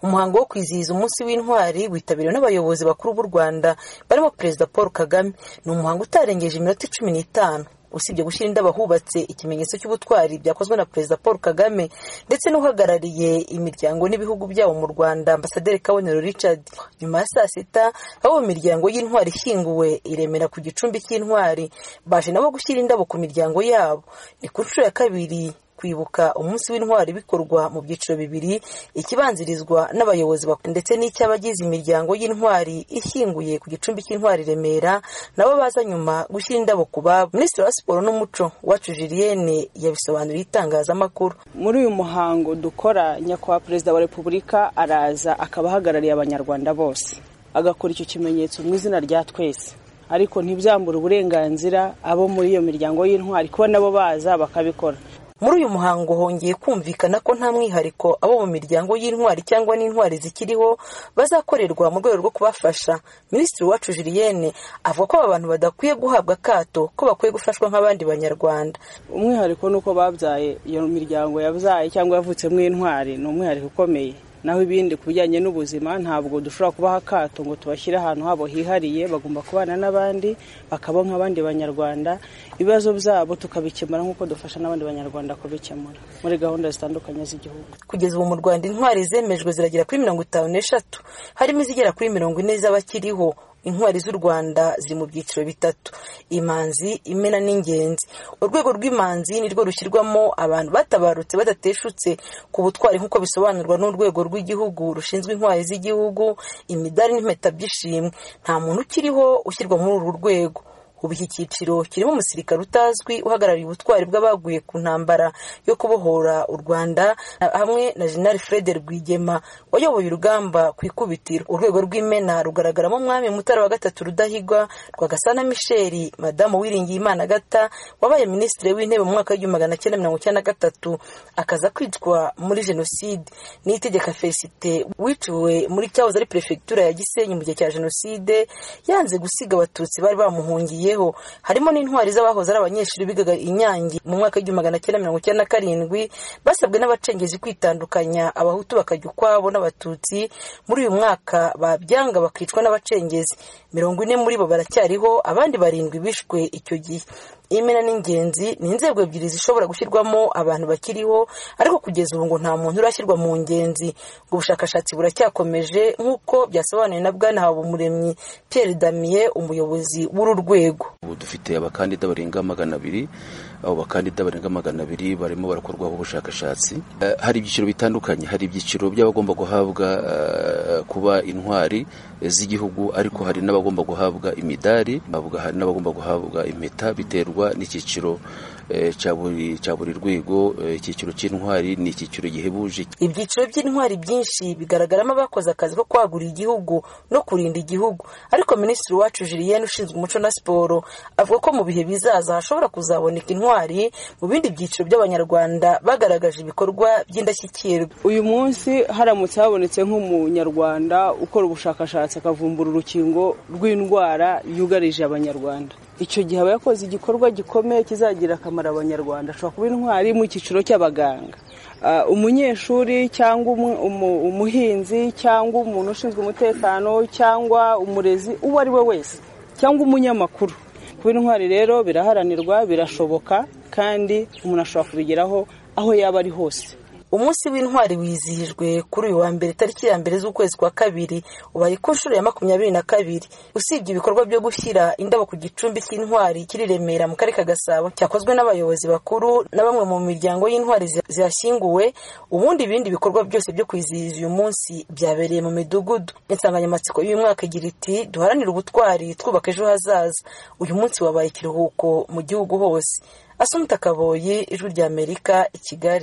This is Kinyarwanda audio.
umuhango wo kwizihiza umunsi w'intwari witabiriwe n'abayobozi bakuru b'u rwanda barimo perezida paul kagame ni umuhango utarengeje iminota cumi n'itanu usibye gushyira indabo ahubatse ikimenyetso cy'ubutwari byakozwe na perezida paul kagame ndetse n'uhagarariye imiryango n'ibihugu byabo mu rwanda ambasaderi kabonero richard nyuma ya saa sita abo mu miryango y'intwari ishyinguwe iremera ku gicumbi cy'intwari baje nabo gushyira indabo ku miryango yabo ni ku nshuro ya kabiri kwibuka umunsi w'intwari bikorwa mu byiciro bibiri ikibanzirizwa n'abayobozi ndetse n'icy'abagize imiryango y'intwari ishyinguye ku gicumbi cy'intwari remera nabo baza nyuma gushyira indabo ku babo minisitiri wa siporo n'umuco wacu julienne yabisobanuriye itangazamakuru muri uyu muhango dukora nyakubahwa perezida wa repubulika araza akaba ahagarariye abanyarwanda bose agakora icyo kimenyetso mu izina rya twese ariko ntibyambura uburenganzira abo muri iyo miryango y'intwari kuba nabo baza bakabikora muri uyu muhango hongeye kumvikana ko nta mwihariko abo mu miryango y'intwari cyangwa n'intwari zikiriho bazakorerwa mu rwego rwo kubafasha minisitiri wacu julienne avuga ko aba bantu badakwiye guhabwa akato ko bakwiye gufashwa nk'abandi banyarwanda umwihariko ni uko babyaye iyo miryango yabyaye cyangwa yavutsemo intwari ni umwihariko ukomeye naho ibindi ku bijyanye n'ubuzima ntabwo dushobora kubaha akato ngo tubashyire ahantu habo hihariye bagomba kubana n'abandi bakaba nk'abandi banyarwanda ibibazo byabo tukabikemura nk'uko dufasha n'abandi banyarwanda kubikemura muri gahunda zitandukanye z'igihugu kugeza ubu mu rwanda intwari zemejwe ziragera kuri mirongo itanu n'eshatu harimo izigera kuri mirongo ine z'abakiriho intwari z'u rwanda ziri mu byiciro bitatu imanzi imena n'ingenzi urwego rw'imanzi nirwo rushyirwamo abantu batabarutse badateshutse ku butwari nk'uko bisobanurwa n'urwego rw'igihugu rushinzwe intwari z'igihugu imidari n'impeta by'ishimwe nta muntu ukiriho ushyirwa muri uru rwego ubu iki cyiciro kirimo umusirikare utazwi uhagarariye ubutwari bw'abaguye ku ntambara yo kubohora u rwanda hamwe na jenali fred rwigema wayoboye urugamba ku ikubitiro urwego rw'imena rugaragaramo umwami mutara wa gatatu rudahigwa rwagasana michel madamu wiringiye imana gata wabaye minisitiri w'intebe mu mwaka w'igihumbi magana cyenda mirongo icyenda na gatatu akaza kwicwa muri jenoside n'itegeka felicite wiciwe muri cyahoze ari perefegitura ya gisenyi mu gihe cya jenoside yanze gusiga abatutsi bari bamuhungiye harimo n'intwari z'abahoze ari abanyeshuri bigaga inyange mu mwaka w'igihumbi magana cyenda mirongo icyenda na karindwi basabwe n'abacengezi kwitandukanya abahutu bakajya ukwabo n'abatutsi muri uyu mwaka babyanga bakicwa n'abacengezi mirongo ine muri bo baracyariho abandi barindwi bishwe icyo gihe imena n'ingenzi ni inzego ebyiri zishobora gushyirwamo abantu bakiriho ariko kugeza ubu ngo nta muntu urashyirwa mu ngenzi ngo ubushakashatsi buracyakomeje nk'uko byasobanuwe na bwana habumuremyi pierre damier umuyobozi w'uru rwego ubu dufite abakandida barenga magana abiri abo bakandida barenga magana abiri barimo barakorwaho ubushakashatsi hari ibyiciro bitandukanye hari ibyiciro by'abagomba guhabwa kuba intwari z'igihugu ariko hari n'abagomba guhabwa imidari hari n'abagomba guhabwa impeta biterwa n'icyiciro cya buri rwego icyiciro cy'intwari ni icyiciro gihebuje ibyiciro by'intwari byinshi bigaragaramo abakoze akazi ko kwagura igihugu no kurinda igihugu ariko minisitiri wacu julienne ushinzwe umuco na siporo avuga ko mu bihe bizaza hashobora kuzaboneka intwari mu bindi byiciro by'abanyarwanda bagaragaje ibikorwa by'indashyikirwa uyu munsi haramutse habonetse nk'umunyarwanda ukora ubushakashatsi akavumbura urukingo rw'indwara yugarije abanyarwanda icyo gihe aba yakoze igikorwa gikomeye kizagira akamaro abanyarwanda ashobora kuba intwari mu cyiciro cy'abaganga umunyeshuri cyangwa umuhinzi cyangwa umuntu ushinzwe umutekano cyangwa umurezi uwo ari we wese cyangwa umunyamakuru kuba intwari rero biraharanirwa birashoboka kandi umuntu ashobora kubigeraho aho yaba ari hose umunsi w'intwari wizihijwe kuri uyu wa mbere tariki ya mbere z'ukwezi kwa kabiri ubaye ku nshuro ya makumyabiri na kabiri usibye ibikorwa byo gushyira indabo ku gicumbi cy'intwari kiri remera mu karere ka gasabo cyakozwe n'abayobozi bakuru na bamwe mu miryango y'intwari zihashyinguwe ubundi ibindi bikorwa byose byo kwizihiza uyu munsi byabereye mu midugudu insanganyamatsiko y'uyu mwaka igira iti duharanire ubutwari twubaka ejo hazaza uyu munsi wabaye ikiruhuko mu gihugu hose asumta kaboyi ijwi ry'amerika i kigali